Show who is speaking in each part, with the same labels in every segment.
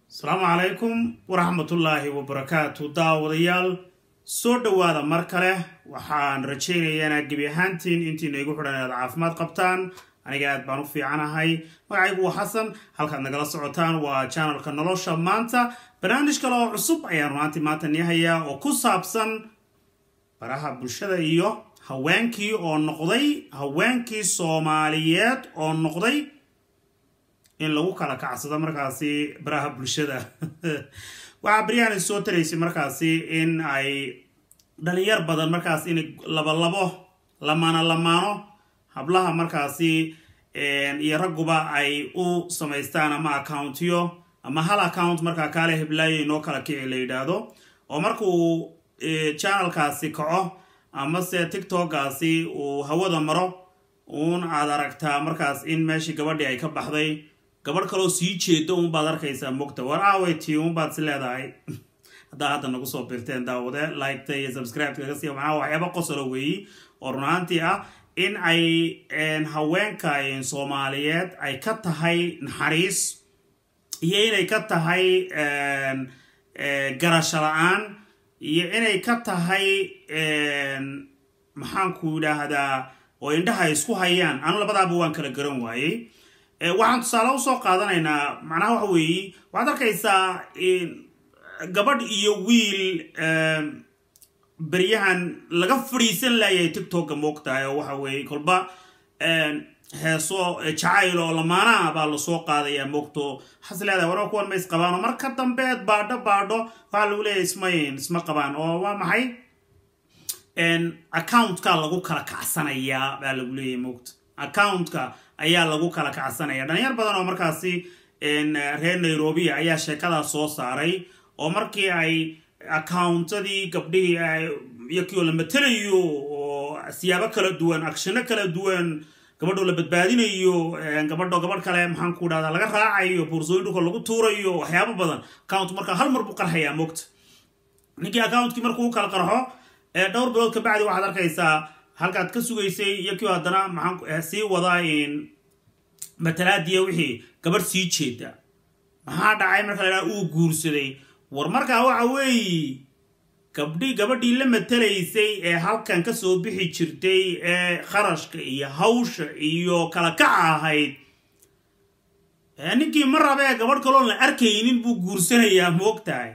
Speaker 1: asalaamu calaykum waraxmatullaahi wabarakaatu daawadayaal soo dhowaada mar kale waxaan rajaynayaa inaad gebi ahaantiin intiina igu xidhan inaad caafimaad qabtaan aniga aad baan u fiicanahay magacaygu waa xasan halkaad nagala socotaan waa janalka nolosha maanta barnaamij kale oo cusub ayaan runaantii maanta nii hayaa oo ku saabsan baraha bulshada iyo haweenkii oo noqday haweenkii soomaaliyeed oo noqday in lagu kala kacsado markaasi baraha bulshada waxaa baryahan soo taraysay markaasi in ay dhalinyar badan markaas in labalabo lamaano lamaano hablaha markaasi iyo ragguba ay u samaystaan ama accountyo ama hal account markaa kaale heblaayo inoo kala kici la yidhaahdo oo markuu channelkaasi kaco amase tiktokaasi uu hawada maro uun aad aragtaa markaas in meeshii gabadhii ay ka baxday gabadh kaloo sii jeedo uunbaad arkaysaa mogta war aaweytii uunbaad si leedahay haddaa hadda nagu soo birteen daawade liketa iyo subscribe-kaga siiya macnaha waxyaaba qosolo weeyi oo runaantii ah in ay haweenka soomaaliyeed ay ka tahay naxariis iyo inay ka tahay garasho la-aan iyo inay ka tahay maxaanku yidhaahdaa oo indhaha ay isku hayaan anu labadaaba waan kala garan waayey waxaan tusaale usoo qaadanaynaa macnaha waxa weeye waxaad arkaysaa gabadh iyo wiil beryahan laga fadhiisan laayay tiktoka moogtahay oo waxa weeye kolba heeso jacayl oo lamaanaha baa lasoo qaadayaa moogto waxaas leedahay warba kuwan ma is qabaan oo marka dambeed baadho baadho waxaa lagu leeyahay ismayn isma qabaan oo waa maxay accountka lagu kala kacsanayaa baa lagu leeyahay moogta accountka ayaa lagu kala kacsanaya dhalinyar badan oo markaasi reer nairobi ayaa sheekadaas soo saaray oo markii ay accountadii gabdhihii iyokioo la matelayo oo siyaabo kala duwan acshino kala duwan gabadhoo la badbaadinayo gabadho gabadh kale maxaan ku dhahdaa laga raacayo boorsooyin dhulka lagu tuurayo waxyaabo badan account marka hal mar buu qarxayaa moogta ninkii accountkii markuu u kala qarxo dhowr bilood kabacdi waxaad arkaysaa halkaad ka sugaysay iyo kii haddana maxaan sii wadaa matalaadiya wixii gabadh sii jeeda maxaa dhacay marka la dhaha uu guursaday war markaa waxa weeye gabdhi gabadhii la matalaysay ee halkan kasoo bixi jirtay ee kharashka iyo hawsha iyo kala kaca ahayd ninkii ma rabee gabadh kaloon la arkaynin buu guursanayaa moogtahay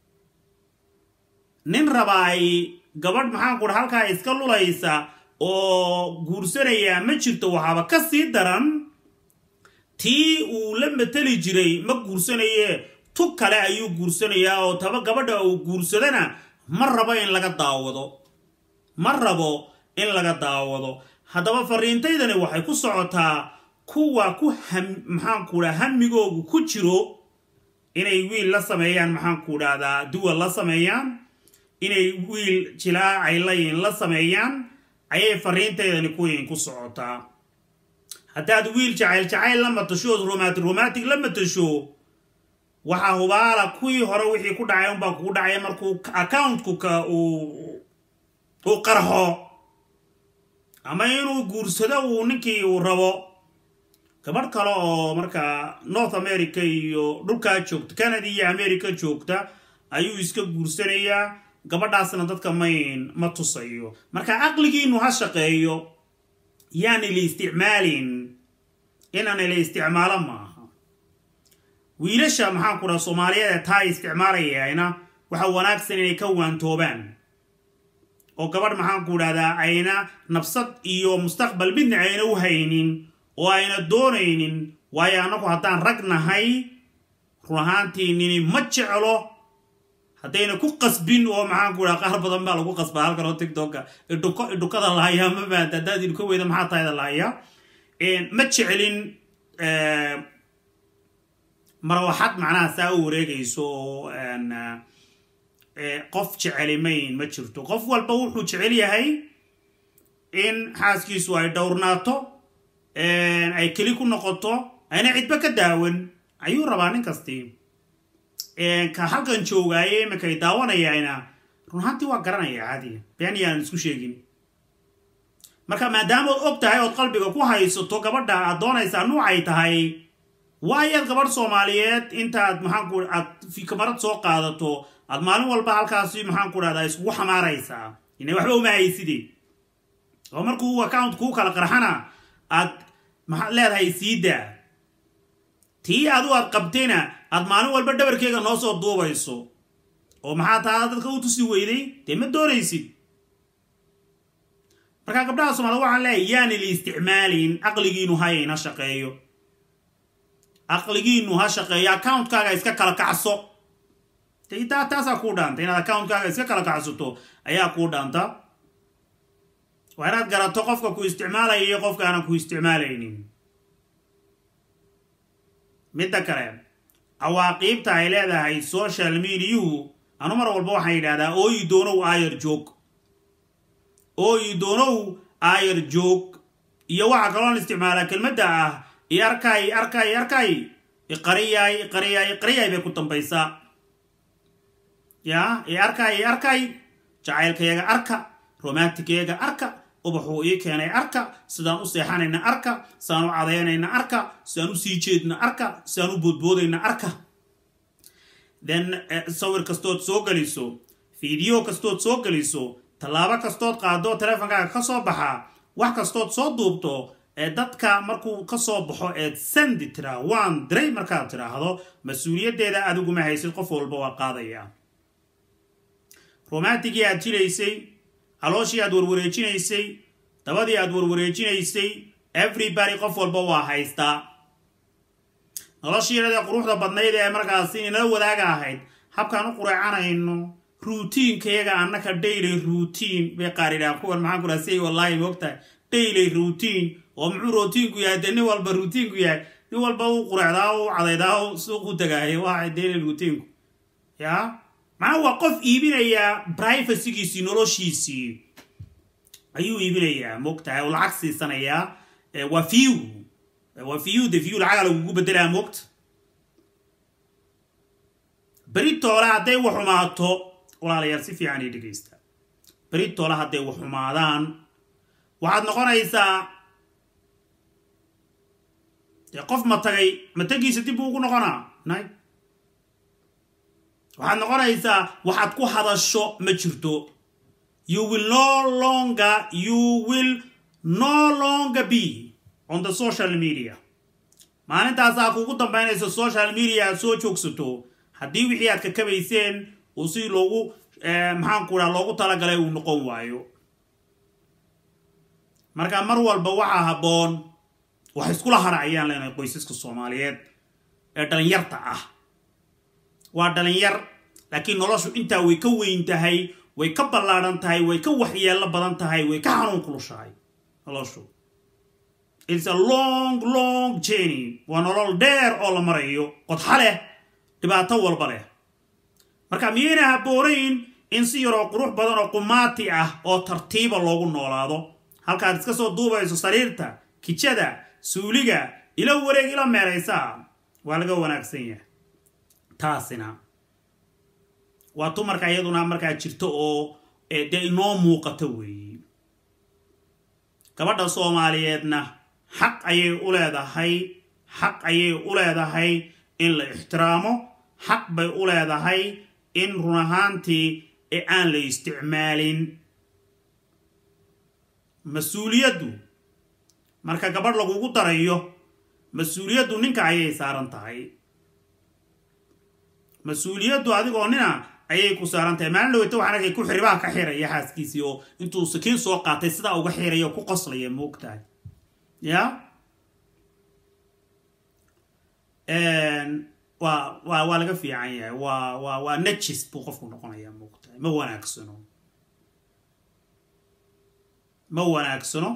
Speaker 1: nin rabaay gabadh maxaan ku dha halkaa iska lulaysa oo guursanayaa ma jirto waxaaba ka sii daran tii uu la mateli jiray ma guursanaye tug kale ayuu guursanayaa oo taba gabadha uu guursadana ma rabo in laga daawado ma rabo in laga daawado haddaba fariintaydani waxay ku socotaa kuwa ku maxaanku dhaa hamigoogu ku jiro inay wiil la sameeyaan maxaanku dhahdaa duwal la sameeyaan inay wiil jilaacay layin la sameeyaan ayay fariintaydani kuwiin ku socotaa haddaad wiil jacayl jacayl la matasho ood romaati romatic la matasho waxaa hubaala kuwii hore wixii ku dhacay unbaa kugu dhacay markuu accountkuka uu qarxo ama inuu guursado uu ninkii uu rabo gabadh kale oo markaa north america iyo dhulkaa joogta canada iyo america joogta ayuu iska guursanayaa gabadhaasna dadka mayn ma tusayo marka caqligiinu ha shaqeeyo yaani la isticmaalin inaana la isticmaalo maaha wiilasha maxaan ku dhaha soomaaliyeed ee taa isticmaalayayna waxa wanaagsan inay ka waantoobaan oo gabadh maxaan ku dhahdaa ayna nabsad iyo mustaqbal midna ayna u haynin oo ayna doonaynin waayo annagu haddaan rag nahay run ahaantii nini ma jeclo haddayna ku qasbin oo maxaan ku dhaha qaar badan baa lagu qasbaa halkan oo tictoka idhuko idhukada lahayaa ma maanta haddaad idhuka weyda maxaa tahayda lahayaa ma jecelin marwaxad macnaha saa u wareegayso oo qof jecelimayn ma jirto qof walba wuxuu jecel yahay in xaaskiisu ay dhowrnaato ay keli ku noqoto ayna cidba ka daawan ayuu rabaa nin kastii ka halkan joogaaye imankay daawanayayna runhaantii waa garanaya caadiga been yaan isku sheegin marka maadaamood og tahay ood qalbiga ku haysato gabadha aad doonaysaa nuucay tahay waayaad gabadh soomaaliyeed intaad maxaanku aad kamarad soo qaadato aad maalin walba halkaasi maxaanku dhahdaa iskugu xamaaraysaa ina waxba uma hayside oo markuu account kuu kala qarxana aad maxaad leedahay siidaa tii adu aad qabtayna aad maalin walba dhabarkeega noo soo duubayso oo maxaa taa dadka u tusi weyday dee ma doonaysid markaa gabdhaha soomaalida waxaan leeyahay yaani la isticmaalin aqligiinu hayayna shaqeeyo aqligiinu ha shaqeeyo accountkaaga iska kala kacso taa taasaa kuu dhaanta inaad accountkaaga iska kala kacsato ayaa kuu dhaanta waa inaad garato qofka ku isticmaalaya iyo qofka aanan ku isticmaalaynin midda kale cawaaqiibta ay leedahay social mediahu anu mar walba waxaan yidhahdaa ooyi doonow aayar joog ooyi doonow aayar joog iyo waxaa kaloon isticmaalaa kelmadda ah i arkay arkay arkay iqariyaay iqariyaay iqariyaay bay ku dambaysaa yaa i arkay i arkay jacaylkayaga arka romantigayaga arka ubaxuu ii keenay arka sidaan u seexanayna arka sidaan u cadaynayna arka sidaan u sii jeedna arka sidaan u boodboodayna arka then sawir kastood soo geliso fiideo kastood soo geliso tallaabo kastood qaado teleefonkaaga ka soo baxa wax kastood soo duubto ee dadka markuu ka soo baxo eed sandi tiraa waan diray markaad tidhaahdo mas-uuliyaddeeda adiguma haysid qof walba waa qaadaya romantigii aad jilaysay calooshii aad warwareejinaysay dabadii aad warwareejinaysay everybody qof walba waa haystaa noloshiirada quruxda badnayd ee markaasi inala wadaaga ahayd habkaan u qureecanayno ruutiinkayaga annaka daily routine bay qaaridhaan kuwan maxaan ku dhaha say wallaahi moogtahay daily routine oo muxuu routiinku yahay dee nin walba routiinku yahay nin walba u qureecdaa u cadaydaa u suuq u tagaayo waa daily routiinku yaa macnaha waa qof iibinayaa privacygiisii noloshiisii ayuu iibinayaa moogtahay oo lacag siisanayaa waa view waa view de view lacaga lagugu bedelaa moogta beritoole hadday waxumaato walaalayaal si fiican ii dhegaysta beritoole hadday waxumaadaan waxaad noqonaysaa dee qof ma tagay matagiisa dib buu ugu noqonaa nay waxaad noqonaysaa waxaad ku hadasho ma jirto you will no longer you will no longer be on the social media maalintaasaa kuugu dambaynaysa social media aad soo joogsato haddii wixii aad kakabayseen uu si loogu maxaanku dhaha loogu talagalay uu noqon waayo marka mar walba waxaa habboon wax iskula hara ayaan leenahay qoysaska soomaaliyeed ee dhalinyarta ah waa dhalinyar laakiin noloshu intaa way ka weyn tahay way ka ballaadhan tahay way ka waxyeello badan tahay way ka xanuun kulushahay noloshu it's a long long journey waa nolol dheer oo la marayo qodxa leh dhibaato walba leh marka miyayna habboonayn in si yaroo qurux badan oo qumaati ah oo tartiiba loogu noolaado halkaad iska soo duubayso sariirta kijada suuliga ila wareeg ila meeraysaa waa laga wanaagsan yahay taasina waa dumarka iyaduna markaa jirto oo dee inoo muuqato weeye gabadha soomaaliyeedna xaq ayay u leedahay xaq ayay u leedahay in la ixtiraamo xaq bay u leedahay in run ahaantii ee aan la isticmaalin mas-uuliyaddu marka gabadh lagugu darayo mas-uuliyaddu ninka ayay saaran tahay mas-uuliyaddu adigoo nina ayay ku saaran tahay maalin dhaweyta waxaan arkay ku xiribaa ka xiraya xaaskiisii oo intuu sakiin soo qaatay sidaa uga xiraya oo ku qoslaya moogtahay ya waa waa waa laga fiican yahay waa waa waa najis buu qofku noqonayaa moogtahay ma wanaagsano ma wanaagsano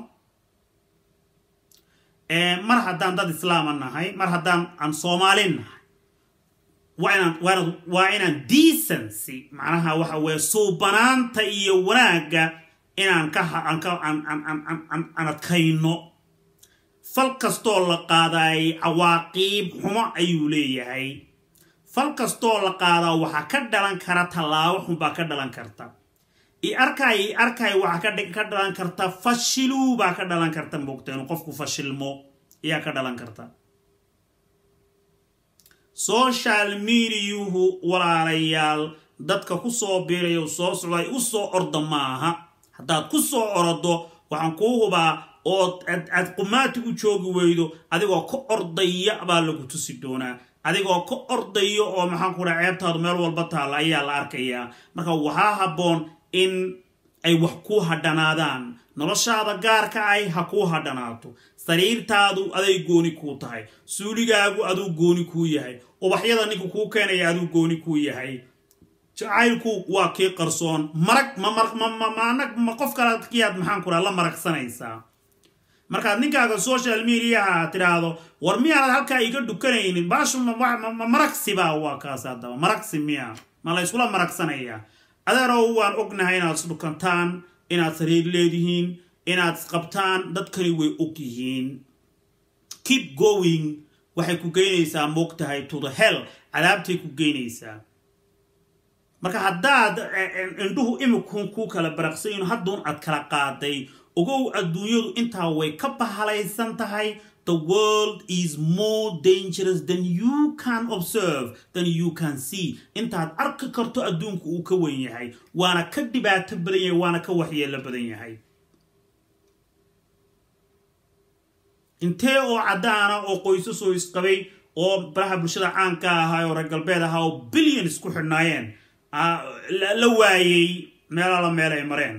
Speaker 1: mar haddaan dad islaama nahay mar haddaan aan soomaalin nahay waa inaan waan waa inaan decency macnaha waxa weeye suubanaanta iyo wanaagga inaan ka aan ka aan aan aan aan aan adkayno fal kastoo la qaadaay cawaaqiib xumo ayuu leeyahay fal kastoo la qaadaa waxaa ka dhalan kara tallaabo xunbaa ka dhalan karta i arkay i arkay waxaa ka dhalan karta fashiluu baa ka dhalan karta moogta inuu qofku fashilmo ayaa ka dhalan karta social mediahu walaalayaal dadka ku soo biirayo soo socday u soo orda maaha haddaad ku soo orodo waxaan kuu hubaa ood aad qumaati u joogi weydo adigoo ka ordaya baa lagu tusi doonaa adigoo ka ordaya oo maxaan ku dhaha ceebtaadu meel walba taalla ayaa la arkayaa marka waxaa habboon in ay wax kuu hadhanaadaan noloshaada gaarka ay ha kuu hadhanaato sariirtaadu aday gooni kuu tahay suuligaagu aduu gooni kuu yahay ubaxyada ninka kuu keenaya aduu gooni kuu yahay jacaylku waa kii qarsoon marag mmanag ma qof kalekiyaad maxaan ku dhaha la maragsanaysaa markaad ninkaaga social mediaha tidhaahdo war miyaanad halkaa iga dhukanaynin baashu maragsiba waa kaas haddaba maragsi miya ma la yskula maragsanayaa adeerow waan ognahay inaad isdhukantaan inaad sariir leedihiin inaad isqabtaan dadkani way og yihiin keep going waxay ku geynaysaa moogtahay to the hell cadaabtay ku geynaysaa marka haddaad indhuhu imikun ku kala baraqsayin hadduun aad kala qaaday ogow adduunyadu intaa way ka bahalaysan tahay the world is more dangerous than you can observe than you can see intaad arki karto adduunku uu ka wen yahay waana ka dhibaato badan yahay waana ka waxyeelo badan yahay intee oo caddaana oo qoysasoo isqabay oo baraha bulshada caanka ahaa oo reer galbeed ahaa oo billion isku xidhnaayeen la waayey meelala meel ay mareen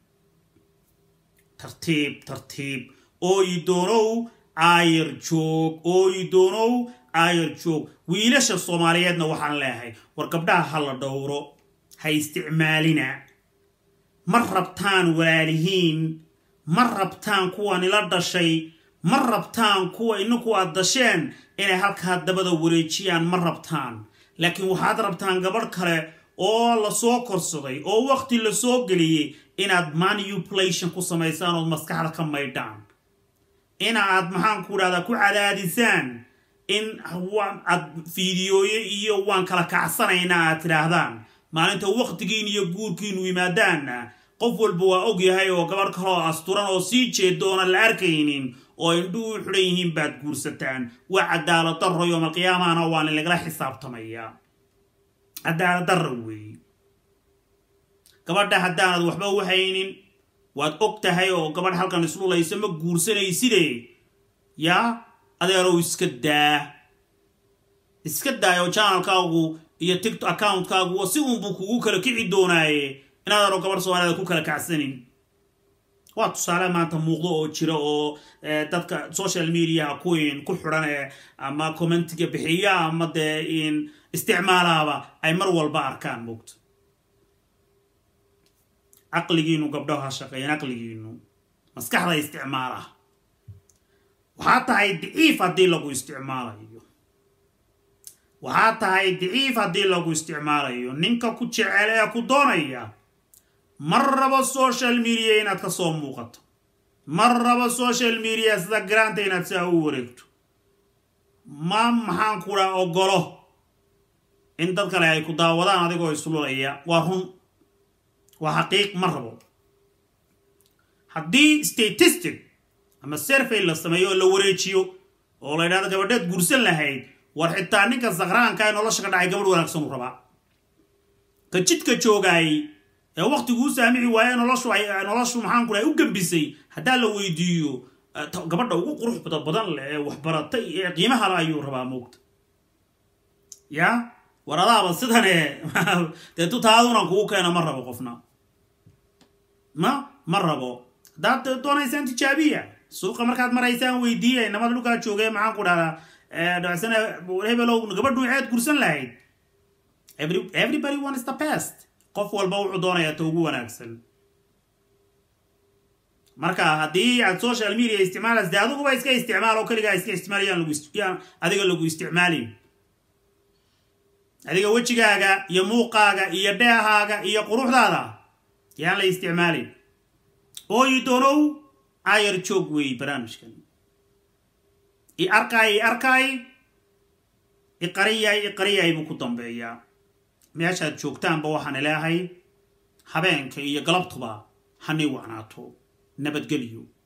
Speaker 1: tartiib tartiib ooyi doonow aayar joog ooyi doonow aayar joog wiilasha soomaaliyeedna waxaan leehay war gabdhaha ha la dhowro ha isticmaalina ma rabtaan walaalihiin ma rabtaan kuwa nila dhashay ma rabtaan kuwa ininku aad dasheen inay halkaa dabada wareejiyaan ma rabtaan laakiin waxaad rabtaan gabadh kale oo lasoo korsaday oo waqti lasoo geliyey inaad manipulation ku samaysaan ood maskaxda ka maydhaan inaad maxaan ku dhahdaa ku cadaadisaan in aad fiidiyooye iyo waan kala kacsanaynaa aad tidhaahdaan maalinta waqtigiin iyo guurkiinu yimaadaanna qof walba waa og yahay oo gabadh kale oo asturan oo sii jeedo oonan la arkaynin oo indhuhu u xidhan yihiin baad guursataan waa cadaalad darro yoomalqiyaamahana waa in lagala xisaabtamayaa cadaalad darra weeye gabadha haddaanad waxba u haynin waad og tahay oo gabadh halkan islulaysa ma guursanayside yaa adeerow iska daa iska daayo janalkaagu iyo ticto accountkaagu si uunbuu kugu kala kici doonaaye inaadano gabadh soomaaliyada ku kala kacsanin waa tusaale maanta muuqdo oo jira oo dadka social mediaha kuwiin ku xidhan ee ama commentiga bixiya ama dee in isticmaalaaba ay mar walba arkaan moogto caqligiinu gabdhaho ha shaqeeyeen caqligiinu maskaxda isticmaalaha waxaa tahay daciif haddii lagu isticmaalayo waxaa tahay daciif haddii lagu isticmaalayo ninka ku jecel ee ku doonaya mar rabo social media inaad ka soo muuqato mar rabo social media sida garaanta inaad saa u wareegto ma maxaan kudha ogolo in dad kale ay ku daawadaan adigoo islulaya waa run waa xaqiiq ma rabo haddii statistic ama serfay la sameeyo oo la wareejiyo oo la ydhahdo gabadheed guursan lahayd war xitaa ninka sakhraanka ee nolosha ka dhacay gabadh wanaagsan u rabaa ka jidka joogaay ee waqtiguu saamici waaye noloshu noloshu maxaan ku dhahay u gambisay haddaa la weydiiyo gabadha ugu quruxda badan leh ee waxbaratay ee qiimaha le ayuu rabaa moogta ya war adaaba sidane dee tutaadunan kugu keena ma rabo qofna ma ma rabo haddaad doonaysaan tijaabiya suuqa markaad maraysaan weydiiya inamada dhulkaa joogay maxaan ku dhahdaa dhacsana hebelow gabadhu ceed gursan lahayd everybody wants the best qof walba wuxuu doonayaa ta ugu wanaagsan marka haddii aad social media isticmaalaysa dee adiguba iska isticmaal oo keligaa iska isticmaalayaan lagu adiga lagu isticmaalin adiga wejigaaga iyo muuqaaga iyo dheehaaga iyo quruxdaada yaan la isticmaalin ooyi doonow ayar joog weeye barnaamijkan i arkaay i arkaay iqariyay iqariyay buu ku dambeeyaa meeshaad joogtaanba waxaan ilaahay habeenka iyo galabtuba hanay wacnaato nabadgelyo